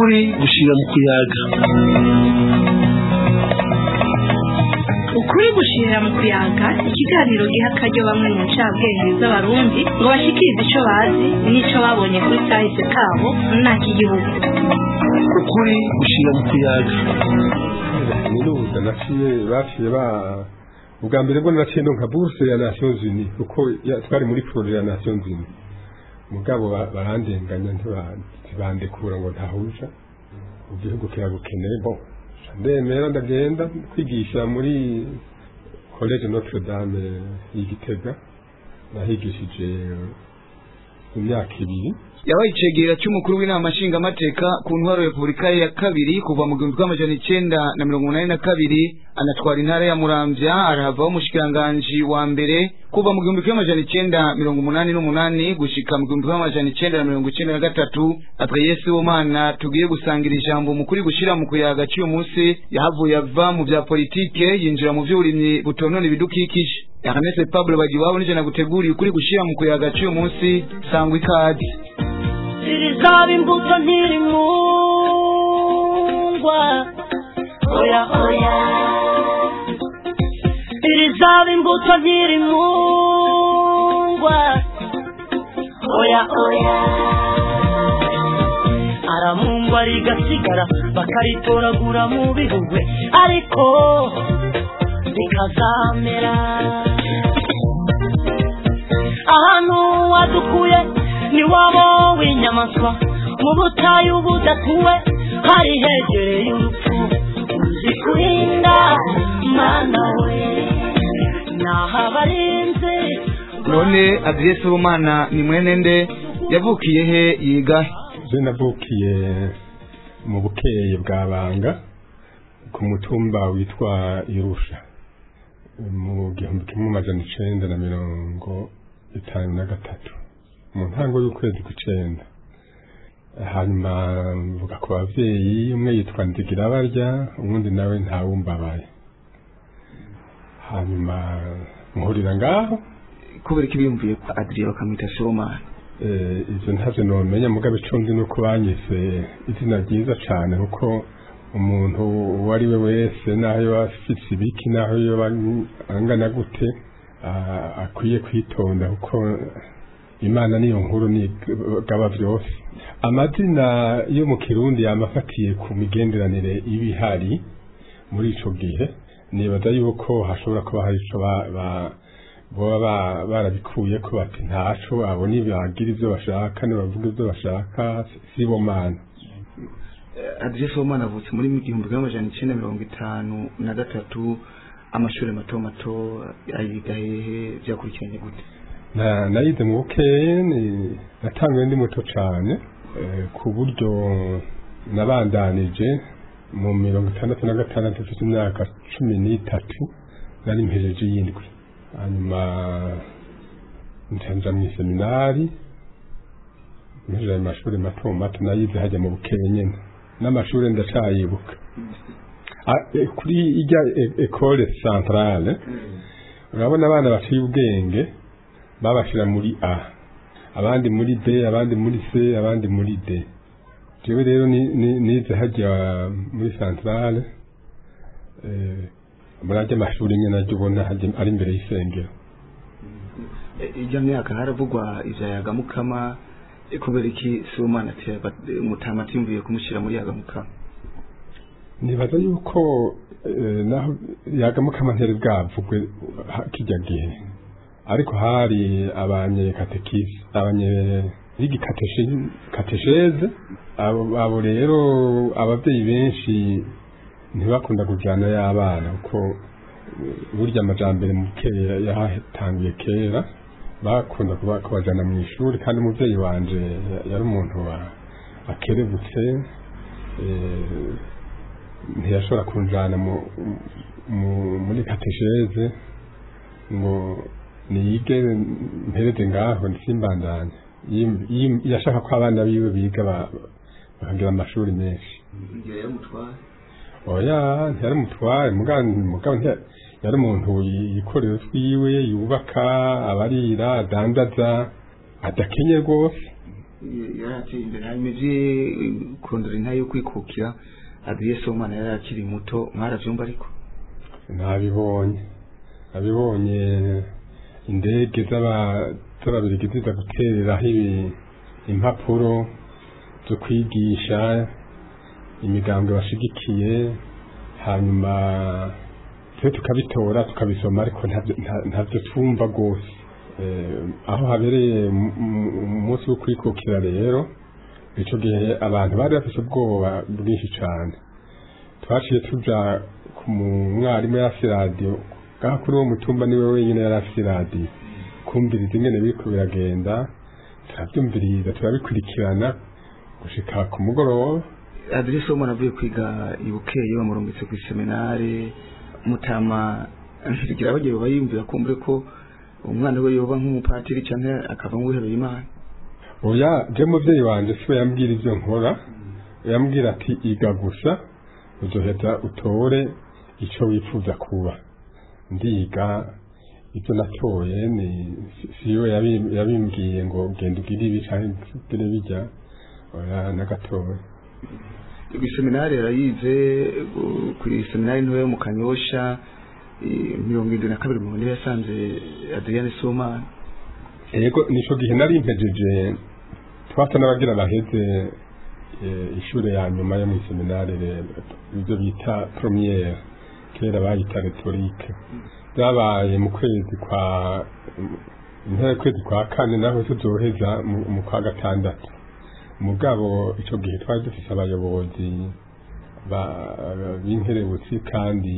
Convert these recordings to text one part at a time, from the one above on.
ukuri gushira mu kuyaga ukuri gushirira mu kuyaga ikiganiro giha akaryo bamwe mu ncabwenge z'abarundi ngo bashikirize ico bazi n'ico babonye kuri kahise kabo n'ak'igihugu ukuri gushira mu kuyaga kaminuza naciye baciye ba ubwa mbere bwo naciye ndonka bourse ya Nations Unies kuko ya- twari muri projet ya Nations Unies mugabo ba- barandenganya ntiba- ntibandekura ngo ntahuja igihugu kiragukeneye bo ndemera ndagenda kwigisha muri college Notre Dame y'Igitega nahigishije imyaka ibiri yabaye icegera cy'umukuru w'inama nshingamateka ku ntwaro ya repubulika ya kabiri kuva mu gihumbi bw'amajana icenda na mirongo umunani na kabiri anatwara intara ya muramvya arahavaho umushikiranganji wa mbere kuva mu gihumbi bw'amajana icenda mirongo umunani n'umunani gushika mu gihumbi bw'amajana icenda na mirongo icenda na gatatu adreye sibomana tugiye gusangira ijambo mu kuri gushira mu kuyaga cy'uyu munsi yahavuye ava mu vya politike yinjira mu vy'uburimyi butonona ibidukikije Ernest Pablo Bagiwabo nije naguteguriye ukuri gushira mu kuyaga cy'uyu munsi sangwa ikaze zirizaba imbuto ntirimungwa oya oya irizaba imbuto ntirimungwa oya oya aramungwa rigasigara bakaritoragura mu bihugwe ariko bikazamera ahantu wadukuye ni wabo w'inyamaswa mu butayu budatuwe hari hegereye urupfu uzi kurinda mana we naho abarinzi none adresse w'umwana ni mwene nde yavukiye he yiga he? je navukiye mu bukeye bwa banga ku mutumba witwa irusha mu gihumbi kimwe amajana icenda na mirongo itanu na gatatu mu ntango y'ukwezi kw'icenda hanyuma mvuga ku bavyeyi umwe yitwa nzigira barya uwundi nawe ntawumbabaye hanyuma muhurira ngaho kubera ko ibiyumviye ko adriye bakamwita sibomana Eh, ivyo ntavyo nomenya mugabe ico nzi nuko banyise izina ryiza cane kuko umuntu uwo ari we wese naho yoba afise ibiki naho yoba angana gute ah, akwiye kwitonda kuko imana niyo nkuru nigaba vyose amazina yo mu kirundi yamafatiye ku migenderanire iba ihari muri ico gihe nibaza yuko hashobora kuba hari ico ba, ba boba ba- barabikuye ko bati ntaco abo nibagira ivyo bashaka nibavuga ivyo bashaka sibo mana adresse w'umwana avutse muri igihumbi kimwe amajana icenda mirongo itanu na gatatu amashuri mato mato ayiga hehe vyakurikiranye gute Na- nayize mu bukeye ni- natanguye ndi muto cane eh, ku buryo nabandanije mu mirongo itandatu na gatandatu mfite imyaka cumi n'itatu nari mpejeje y'indwi hanyuma nja mu iseminari mpejeje ayo mashuri mato mato nayize hajya mu bukeye nyene n'amashuri ndacayibuka Ah, eh, kuri ijya e- ekole centrale urabona abana baciye ubwenge babashira muri A abandi muri B abandi muri C abandi muri D jewe rero ni- ni- nize hajya muri centrale eh muri ajya amashuri nyene najya ubona hajya ari imbere y'isengero ijya myaka haravugwa ivya yagamukama eh, kubera iki sibomana mutama atimvuye kumushyira muri yagamukama nibaza yuko eh, naho yagamukama ntiyari bwavugwe ha- kijya gihe ariko hari abanyekatekisi abanye bigi katesheze abo abo rero abavyeyi benshi ntibakunda kujyana y'abana kuko eh, burya amajambere mu kera yahatanguye kera bakunda kuba kubajana mu ishuri kandi umuvyeyi wanje ya- yari umuntu wa- akerebutse eh, ntiyashobora kunjana mu, mu, muri katesheze ngo niyige mpereze ngaho nsimbandanye Yim- yim- yashaka ko abana biwe biga ba- bakagira amashuri menshi ngira yaramutwara oya ntiyari umutware mugabo mugabo ntiya- yari umuntu yikorera utwiwe yubaka abarira adandaza adakenye rwose yarateye imbere hanyuma ivye kurondera intahe yo kwikukira adriye somana yari akiri muto mwaravyumva ariko ntabibonye nabibonye indege z'aba- z'ababirigi ziza gutereraho ibi- impapuro zo kwigisha imigambwe bashigikiye hanyuma twe tukabitora tukabisoma ariko ntabyo- nta- ntabyo twumva rwose Eh, aho habereye mu- mu- umunsi wo kwikukira rero ico gihe abantu bari bafise ubwoba bwinshi cane twaciye tuja ku mwarimu yarafise radiyo ngaha kuri uwo mutumba niwe wenyine yari afise radiyo kumviriza ingene biriko biragenda turavyumviriza turabikurikirana gushika ku mugoroba adriye somana avuye kwiga ibukeye bamurungitse ku iseminare mutama ntigira abagiye baba yiyumvira kumbure ko umwana we yoba nk'umupatiri canke akavamwo uwihebeye imana oya je muvyeyi wanje siwe yambwira ivyo nkora yambwira ati iga gusa uzoheza utore ico wifuza kuba ndiga ibyo natoye ni si- siwe yabi- yabimbwiye ngo genda ugire ibi canke ugire bijya oya nagatoya iseminari yarayize uh, kuri seminari ntoya yo mu kanyosha eh, mirongo irindwi na kabiri mu niwe yasanze adriane somana yego nico gihe nari mpejeje twasa n'abagira baheze eh, ishure ya nyuma yo mu seminari rero ibyo bita premiere kera bayita retorike byabaye mu kwezi kwa intera kwezi kwa kane naho tuzoheza mu mu kwa gatandatu mugabo ico gihe twari dufise abayobozi ba- b'inkerebutsi kandi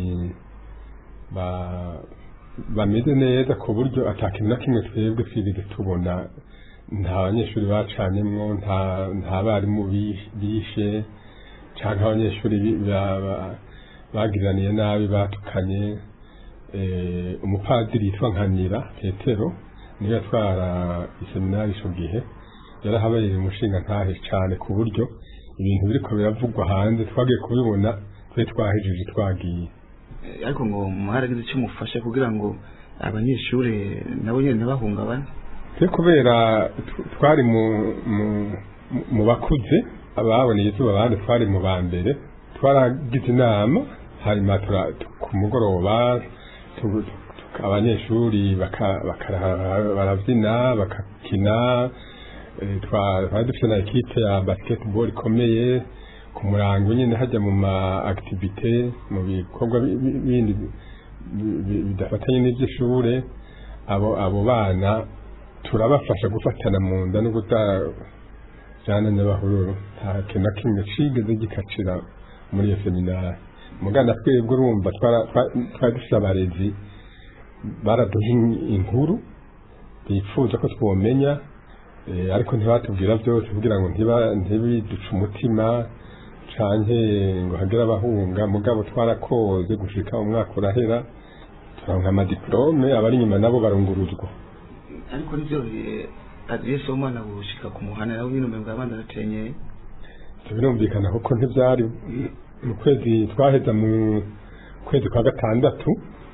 ba- bameze neza ku buryo atakintu na kimwe twebwe twigeze tubona nta banyeshuri bacanyemwo nta nta barimu bi- bishe canke abanyeshuri bi- ba- ba- bagiraniye nabi batukanye eh, umupadiri yitwa nkanira petero niwe yatwara iseminari ico gihe yarahabereye umushinga ntahe cane ku buryo ibintu biriko biravugwa hanze twagiye kubibona twe twahejeje twagiye Eh, ariko ngo mwaragize icyo mufasha kugira ngo abanyeshuri nabo nyene ntibahungabane twe kubera tw- twari mu mu- mu- mu bakuze ababoneye izuba abandi twari mu ba mbere twaragize inama hanyuma tura- tu- ku mugoroba tu- tu- abanyeshuri baka- bakara- barabyina bakakina eh, twa- twari dufite na ekipe ya basketball ikomeye ku murango nyine hajya mu ma activite mu bikorwa bi- bi- bindi bi- bi- bidafatanye n'iby'ishure abo abo bana turabafasha gufatana mu nda no kutajana n'abahururu nta kintu na kimwe cigeze gikacira muri iyo seminari mugana twebwe urumva twara- twa- twari dufise abarezi baraduha in- inkuru bifuza ko twomenya eh, ariko ntibatubwira byose kugira ngo ntiba- ntibiduce umutima canke ngo hagere abahunga mugabo twarakoze gushika umwaka urahera turonka amadiplome abari inyuma nabo barunguruzwa ariko nivyo eh, adriye somana gushika ku muhana nawe nyine umengo abandi aratenyeye Ivyo birumvikana kuko ntivyari mu kwezi twaheza mu kwezi kwa gatandatu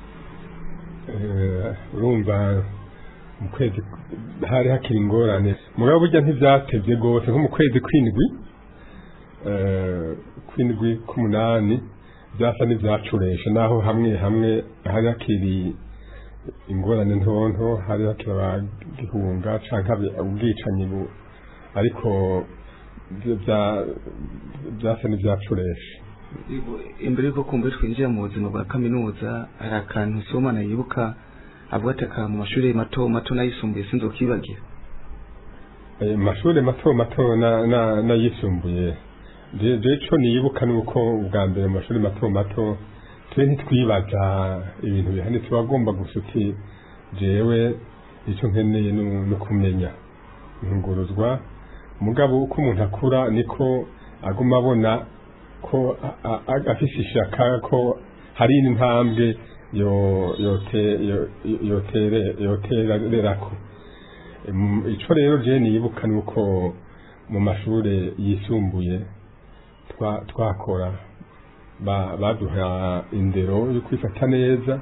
eh, urumva mu kwezi hari hakiri ingorane mugabo burya ntivyatevye rwose nko mu kwezi kw'indwi eh, kw'indwi k'umunani vyasa n'ivyacuresha naho hamwe hamwe hari hakiri ingorane ntonto hari hakiri abagihunga canke abi- ubwicanyi bu- ariko bya- bya- byasa n'ivyacuresha imbere yuko kumbe twinjira mu buzima bwa kaminuza hari akantu somana yibuka avuga ati aka mu mashuri mato mato n'ayisumbuye sinzokibagira Eh, mashuri mato mato na- na- n'ayisumbuye je je ico nibuka nuko ubwa mbere mu mashuri mato mato twe ntitwibaza ibintu bihane tubagomba gusa uti jewe ico nkeneye nu- no kumenya ntunguruzwa mugabo uko umuntu akura niko aguma abona ko a- a- a- afise ishaka ko hari intambwe yo yote yo- yotere yotererako Em, ico rero je nibuka nuko mu mashure yisumbuye twa- twakora ba- baduha indero yo kwifata neza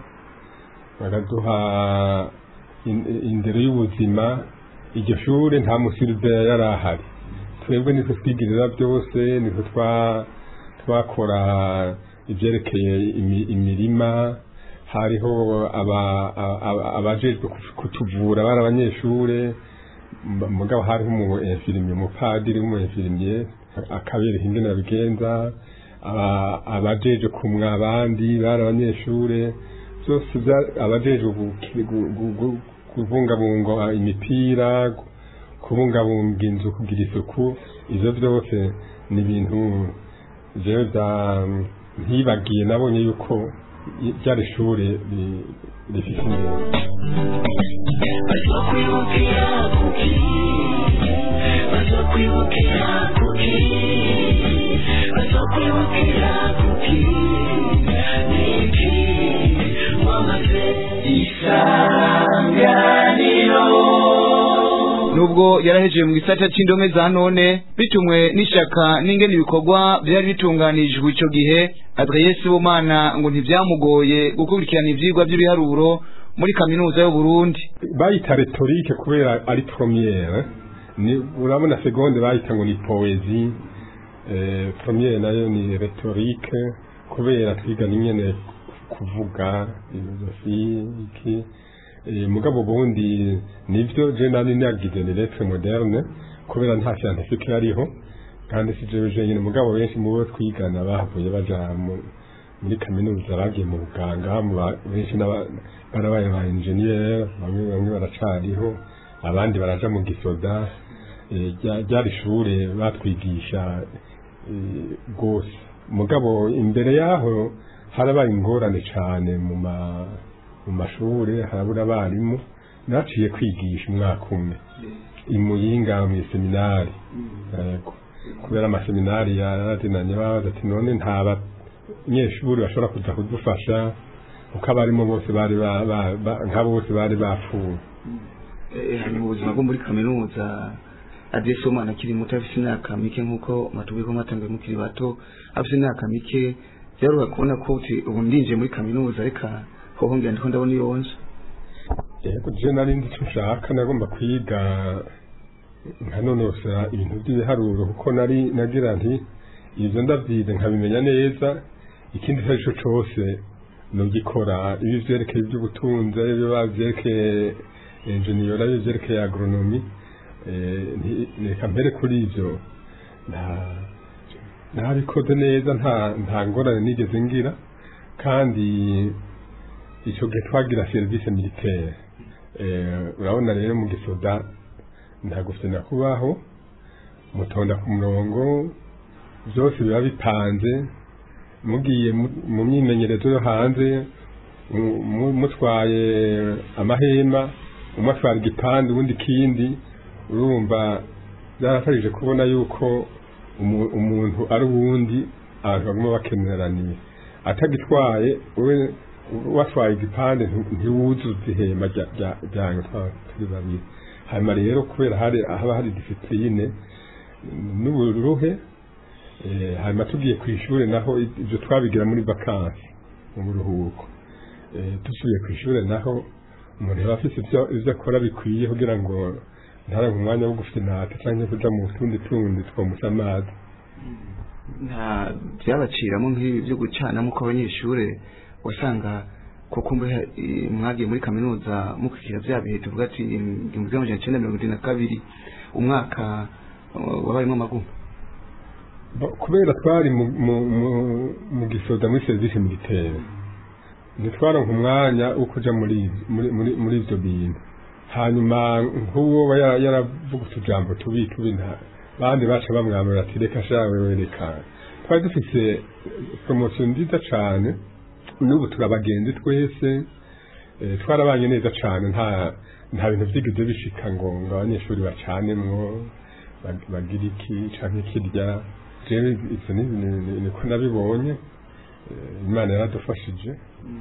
baraduha in- indero y'ubuzima iryo shure nta musirive yari ahari twebwe nitwe twigirira byose nitwe twa twakora ibyerekeye imi- imirima hariho aba- aba- abajejwe ku- kutuvura bari abanyeshure m- mugabo hariho umu infirmier umupadiri w'umu infirmier akabereka ingene babigenza aba- abajeje kumwa abandi bari abanyeshure byose bya- abajejwe gu- gu- gu- gu- kubungabunga imipira gu- kubungabunga inzu kugira isuku ivyo byose ni ibintu jewe bya ntibagiye nabonye yuko i- ryari ishure ri- rifise ingenzi bazokwibukira kuki bazokwibukira kuki bazokwibukira kuki niki wamaze isanganiro nubwo yarahejeje mu gisata c'indome za none bitumwe n'ishaka n'ingene ibikorwa byari bitunganijwe ico gihe Adrien Sibomana ngo ntivyamugoye gukurikirana ivyigwa by'ibiharuro muri kaminuza y'u Burundi bayita retorike kubera ari premiere ni urabona seconde bayita ngo ni poezi eh, premiere nayo ni retorike kubera twiga n'ingene kuvuga filosofi iki eh, mugabo bundi nivyo je nari nagize ni lettre moderne kubera nta scientifique yariho kandi si jewe jenyine mugabo benshi mu bo twigana bahavuye baja mu- muri kaminuza bagiye mu buganga mu ba- benshi n'aba- barabaye ba engineer bamwe bamwe baracariho abandi baraja mu gisoda eh, rya- ryari ishure batwigisha eh, rwose mugabo imbere yaho harabaye ingorane cane mu ma mu mashure harabura abarimu naciye kwigisha umwaka umwe imuyinga mu seminari yego kubera amaseminari yarazinanye babaza ati none nta banyeshuri bashobora kuza kudufasha kuko abarimo bose bari ba- ba- ba- nka bose bari bapfuye hanyuma ubuzima bwo muri kaminuza Adrien Sibomana akiri muto afise imyaka mike nk'uko matubuye ko mwatanguye mukiri bato afise imyaka mike byaruha kubona ko uti ubu ndinjiye muri kaminuza reka hoho ngira ndiko ndabona iyo nje yego je nari nzi icyo nshaka nagomba kwiga nkanonosera ibintu by'ibiharuro kuko nari nagira nti ibyo ndabyize nkabimenya neza ikindi icyo ari cyo cyose nugikora ibi vyerekeye iby'ubutunzi ibyo bavyerekeye enjeniyora ibyo vyerekeye agronomi eh, nti- reka mpere kuri ivyo nta ntabikoze neza nta nta ngorane nigeze ngira kandi icyo gihe twagira serivisi militaire eh, urabona rero mu gisoda nta gufina kubaho mutonda ku murongo byose biba bipanze mugiye mu- mu myimenyerezo yo hanze mu- mu- mutwaye amahema umwe atwara igipande ubundi ikindi urumva byarafarije kubona yuko umu- umuntu ari uwundi abantu baguma bakeneraniye atagitwaye we watwaye igipande nti- ntiwuzuza ihema rya- rya- ryanyu twaba turi babiri hanyuma rero kubera hari haba hari disipurine n'uburuhe eh, hanyuma tugiye ku ishuri naho ibyo twabigira muri vakansi mu buruhuko Eh, dusubiye ku ishuri naho umuntu yaba afite ibyo ibyo akora bikwiye kugira ngo ntarenga umwanya wo gufinata cyangwa kuja mu tundi tundi twomusa amazi nta byabaciramo nk'ibi byo gucanamo kw'abanyeshure wasanga kuko mbe eh, mwagiye muri kaminuza mukurikira bya bihe tuvuga ati igihumbi kimwe amajana icenda mirongo irindwi na kabiri umwaka eh, wabayemo amagumu Bo- kubera twari mu, mu, mu, mu gisoda muri serivisi militaire ntitwaronka umwanya wo kuja muri muri muri, muri ivyo bintu hanyuma nk'uwo aba yara- yaravuga utujambo tubi tubi nta bandi baca bamwamura ati reka shawe wereka twari dufise promotion nziza cane n'ubu turabagenzi twese eh, twarabanye neza cane nta nta bintu vyigeze bishika ngo ngo abanyeshuri bacanemwo bag- bagira iki canke kirya jewe ivyo ni- ni- ni- niko nabibonye Eh, imana yaradufashije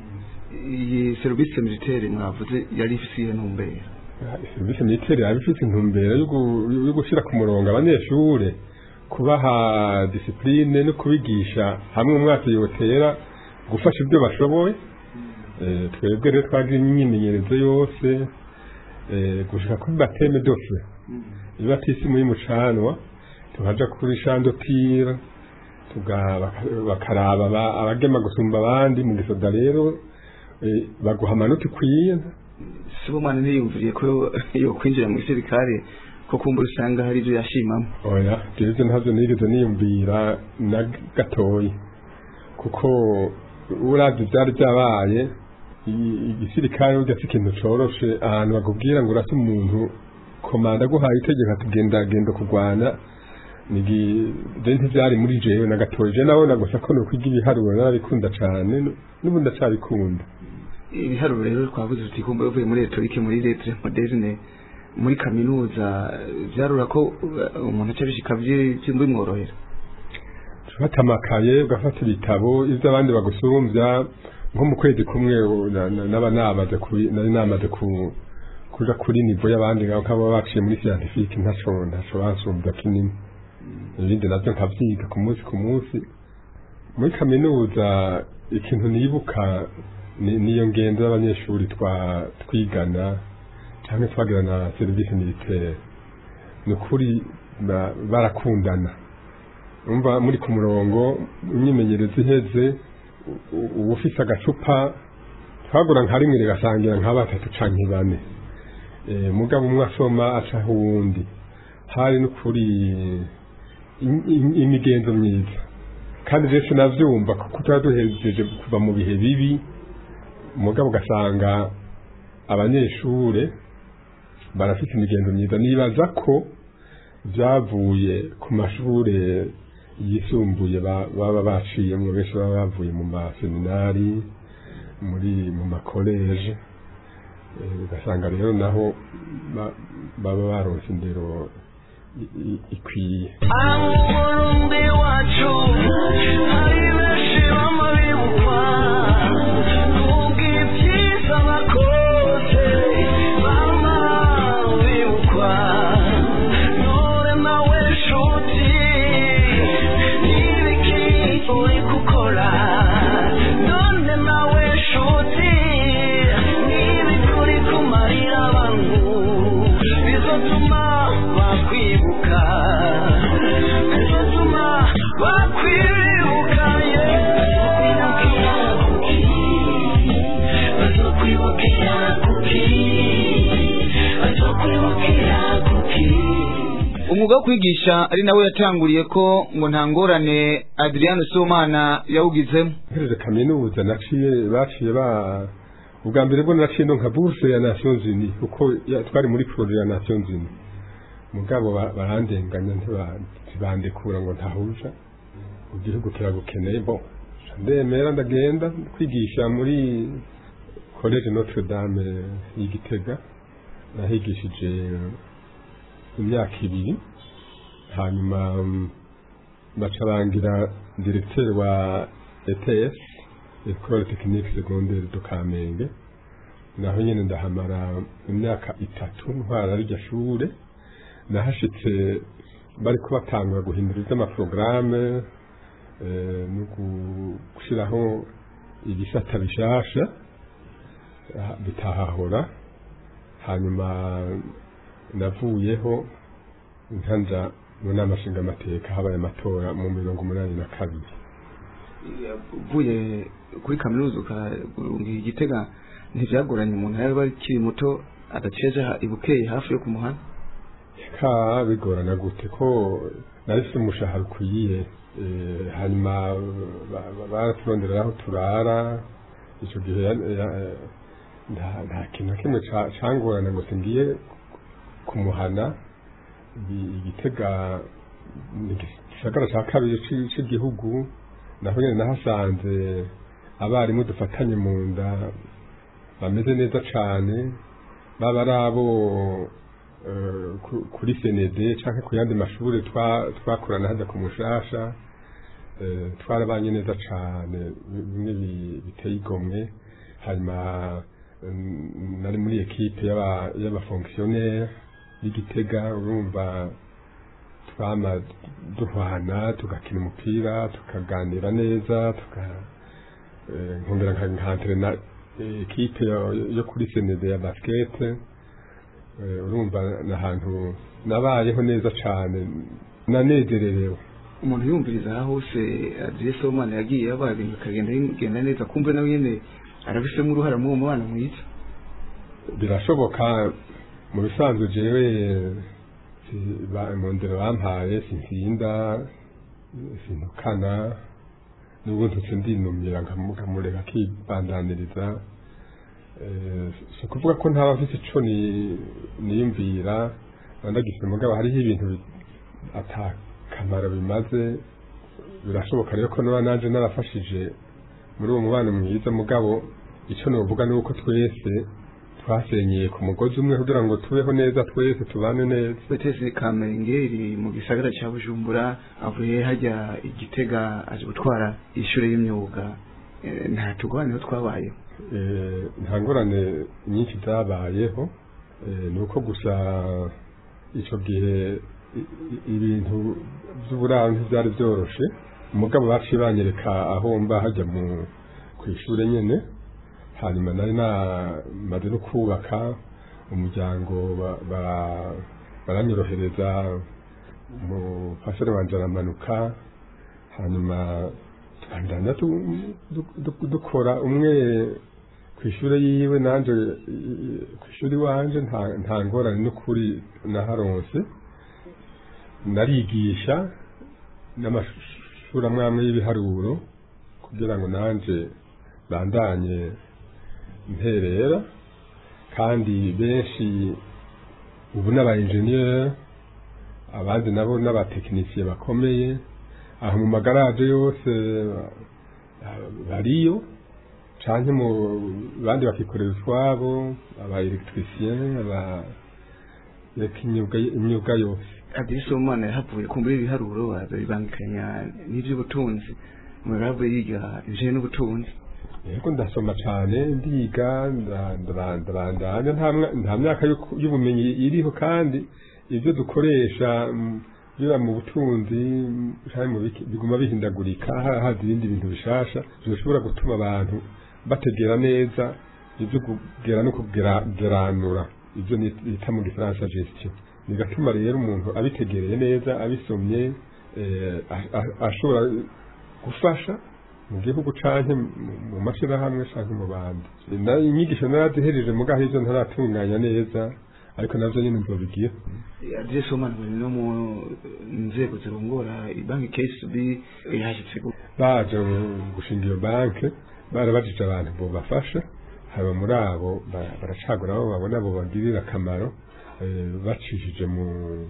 iyi serivisi militaire mwavuze yari ifise iyo ntumbero serivisi militaire yaba ifite intumbero yo gu- yo gushyira ku murongo abanyeshure kubaha disipurine no kubigisha hamwe umwaka yotera gufasha ibyo bashoboye Eh, twebwe rero twagira imyimenyerezo yose eh, gushika kuri bateme dose iba tisimu y'umucanwa tukaja kuri shandotira tuga- baka- bakaraba aba- abagema gusumba abandi mu gisoda rero eh, baguha amanota ikwiye sibomana ntiyumviriye ko yo kwinjira mu gisirikare ko kumbura usanga hari ibyo yashimamo oya jewe ntabyo nigeze niyumvira na gatoyi kuko uravye vyari vyabaye i- igisirikare burya si ikintu coroshe ahantu bakubwira ngo urase umuntu komanda aguhaye itegeko ati genda genda kurwana nigi je ntivyari muri jewe na gatoyi je nabona gusa ko nokwiga ibiharuro narabikunda cane n'ubu ndacabikunda ibiharuro rero twavuze tuti kumbura uvuye muri retorike muri letre moderne muri kaminuza vyarura ko uh, umuntu aca bishika bimworohera ufata amakaye ugafata ibitabo ibyo abandi bagusumbya nko mu kwezi kumwe u- na- na- naba namaze ku- nari namaze ku- kuja kuri nivo y'abandi nkaba baciye muri scientifique ntaco ntaco bansumbya kinini ibindi navyo nkavyiga ku munsi ku munsi muri kaminuza ikintu nibuka ni- niyo ngendo y'abanyeshuri twa twigana cyangwa twagira na serivisi militaire ni ukuri ba- barakundana umva muri ku murongo imyimenyerezo iheze u- uba ufise agacupa twagura nka rimwe rigasangira nka batatu canke bane Eh, mugabo umwe asoma acaho uwundi hari n'ukuri im- im- imigenzo myiza kandi rero sinavyumva kuko tuba duhejeje kuva mu bihe bibi mugabo ugasanga abanyeshure barafite imigenzo myiza nibaza ko byavuye ku mashure yisumbuye ba- baba baciyemwo benshi baba bavuye mu maseminari muri mu makoleje Eh, ugasanga rero naho ba- baba baronse indero i- i- ikwiye Umurundi wacu hari benshi bamuribukwa kubw'ibyiza bakoze bama bibukwa none nawe nshuti n'ibiki uri gukora none nawe nshuti n'ibiki uri kumarira abantu bizotuma bakwibuka bizotuma bakwibuka bazokwibukira kuki bazokwibukira kuki umwuga wo kwigisha ari nawe yatanguriye ko ngo nta ngorane adriano somana yawugizemo mpereje kaminuza naciye baciye ba ubwa mbere bwo naciye no nka bourse ya Nations Unies kuko ya- twari muri projet ya Nations Unies mugabo ba- barandenganya ntiba- ntibandekura ngo ntahuja igihugu kiragukeneye bo ndemera ndagenda kwigisha muri college Notre Dame y'Igitega nahigishije imyaka ibiri hanyuma mm, baca bangira directeur wa ETS Ecole Technique Secondaire de Kamenge naho nyene ndahamara imyaka itatu ntwara rya shure nahashitse bariko batangura guhindura ivy'amaprograme eh, no gu- gushiraho ibisata bishasha ah, bitahahora hanyuma navuyeho nkanja mu nama nshingamateka habaye amatora mu mirongo umunani na kabiri uvuye kuri kaminuza ukarunga igitega ntibyagoranye umuntu yaba akiri muto adaceje ibukeye hafi yo ku muhanda ka bigorana gute ko narifite umushahara ukwiye eh, hanyuma ba- ba- baraturondera aho turara icyo gihe ya- ya- nta nta kintu na kimwe ca- cangorana ngo singiye kumuhana Igi- igitega ni igisagara ca kabiri ci- c'igihugu naho nyene nahasanze abarimu dufatanye mu nda bameze neza cane baba ari abo eh, ku- kuri senede canke ku yandi mashuri twa- twakorana hajya ku mushasha eh, twarabanye neza cane bimwe bi- biteye igomwe hanyuma mm, nari muri ekipe y'aba- y'abafonctionnaire y'igitega urumva twama duhwana tugakina umupira tukaganira neza tuka eh, nkongera nka- nkantrena eh, ekipe yo- yo kuri senede ya basket Eh, urumva ni ahantu nabayeho neza cyane nanezererewe umuntu yumviriza aho hose adresse w'umwana yagiye yabaye ibintu bikagenda bigenda neza kumve nawe nyene arabifitemo uruhara muri uwo mubano mwiza birashoboka mu bisanzwe jewe si- ba- mu ndero bampaye sintinda sintukana n'ubwo ntutse ndinumira nkamu- nkamureka akibandaniriza Eh, si ukuvuga ko ntaba mfite ico ni- niyumvira ndagifite mugabo hariho ibintu bi- ata kamaro bimaze birashoboka rero ko noba nanje narafashije muri uwo mubano mwiza mugabo icyo novuga ni uko twese twasenyeye ku mugozi umwe kugira ngo tubeho neza twese tubane neza betesi kamengeri mu gisagara cya bujumbura avuye hajya igitega aje gutwara ishure y'imyuga Eh, nta tugwaniro twabayeho Eh, nta ngorane nyinshi zabayeho Eh, ni uko gusa icyo gihe i- i- ibintu by'uburaro ntibyari byoroshe umugabo baciye banyereka aho mba hajya mu ku ishuri nyine hanyuma nari namaze no kubaka umuryango ba- ba- baranyorohereza umufasore wanje aramanuka hanyuma tubandanya du- du- du- dukora umwe ku ishuri yiwe nanje i- ku ishuri wanje nta nta ngorane n'ukuri naharonse narigisha n'amashuri amwe amwe y'ibiharuro kugira ngo nanje bandanye nterera kandi benshi ubu n'aba engineer abandi nabo n'abatekinisiye bakomeye aho mu magaraje yose ba- bariyo canke mu bandi bakikorera utwabo aba electricien aba reka imyuga imyuga yose adresse w'umwana yahavuye kumbura ibiharuro azabibangikanya n'ivy'ubutunzi umuntu yahavuye yiga ibijanye n'ubutunzi yego ndasoma cane ndiga nda- ndara- ndarandanya nta mwa- nta myaka y'uku- y'ubumenyi iriho kandi ibyo dukoresha mm, biba mu butunzi mm, canke mu biki- biguma bihindagurika ha- haza ibindi bintu bishasha bishobora gutuma abantu bategera neza ibyo kugera no kugeranura ibyo ni- bita mu gifaransa gestion bigatuma rero umuntu abitegereye neza abisomye eh, a- a- ashobora gufasha mu gihugu canke mu- mu mashirahamwe canke mu bandi na inyigisho narazihereje mugaho ivyo ntaratunganya neza ariko navyo nyene nzobigira adresse w'umwana buri no mu nzego zirongora banki KCB yahashitse gu- baje gushinga iyo banke barabajije abantu bobafasha haba muri abo ba- baracagura abo babona bo bagirira akamaro eh, bacishije mu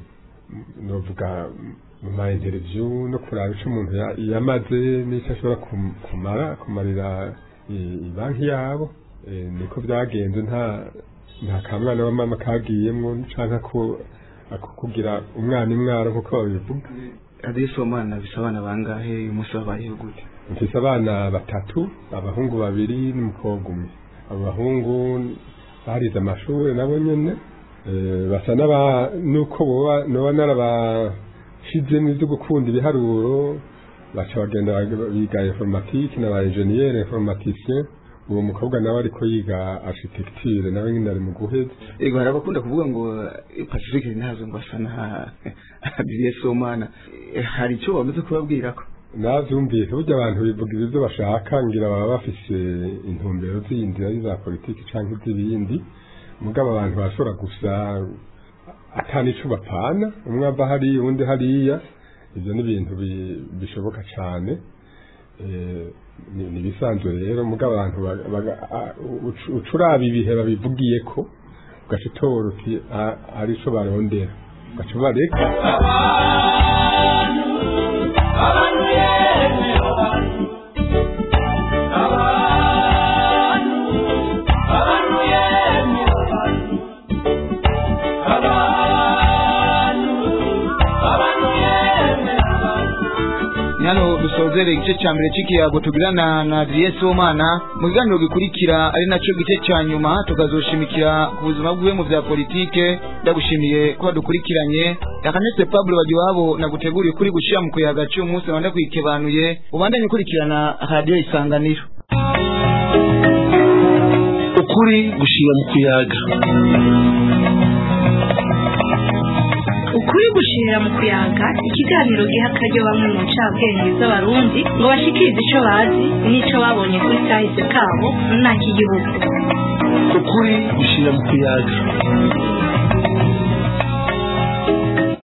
novuga mu ma interview no kuraba ico umuntu ya- yamaze n'ico ashobora kum- kumara kumarira i- ibanki yabo Eh, niko byagenze nta nta kamwana wa mama kagiyemwo canke ako ako kugira umwana imwaro nkuko babivuga adresse w'umwana bisa abana bangahe uyu munsi babayeho gute mfise abana batatu abahungu babiri n'umukobwa umwe abo bahungu barize amashuri nabo nyene eh, basa n'aba nuko boba noba narabashizemo ivyo gukunda ibiharuro baca bagenda bag- biga informatique n'aba ingenieur informaticien uwo mukobwa nawe ariko yiga architecture nawe nyine ari mu guheza ego hari abakunda kuvuga ngo eh, pacifique ntazo ngo asa na adresse w'umwana Eh, hari icyo bamaze kubabwira ko navyumvise burya abantu bivuga ibyo bashaka ngira baba bafise intumbero zindi ari za politiki canke iz'ibindi mugabo abantu bashobora gusa atani ico bapana umwe ava hariya uwundi hariya ivyo ni ibintu bi- bishoboka cane Eh, ni ni ibisanzwe rero mugabo abantu baga- baga- a- ucu- uca uraba ibihe babivugiyeko ugaca utora uti "Ah, ari ico barondera ugaca ubareka abantu yemwe abantu abantu abantu yemwe abantu abantu abantu yemwe abantu ni hano dusozere igice cya mbere cy'ikiyago tugirana na adresse w'umwana mu kiganiro gikurikira ari nacyo gice cya nyuma tukazoshimikira ku buzima bwiwe mu bya politike ndagushimiye ko wadukurikiranye yakanetse pablo bagiwabo naguteguriye kuri gushyira mu kuyaga cy'uyu munsi wanda kwikebanuye ubandanye ukurikirana radiyo isanganiro ukuri gushira mu kuyaga ukuri gushirira mu kuyaga ikiganiro giha akaryo bamwe mu ncabwenge z'abarundi ngo bashikirize ico bazi n'ico babonye kuri kahise kabo nta kigihugu ukuri gushira mu kuyaga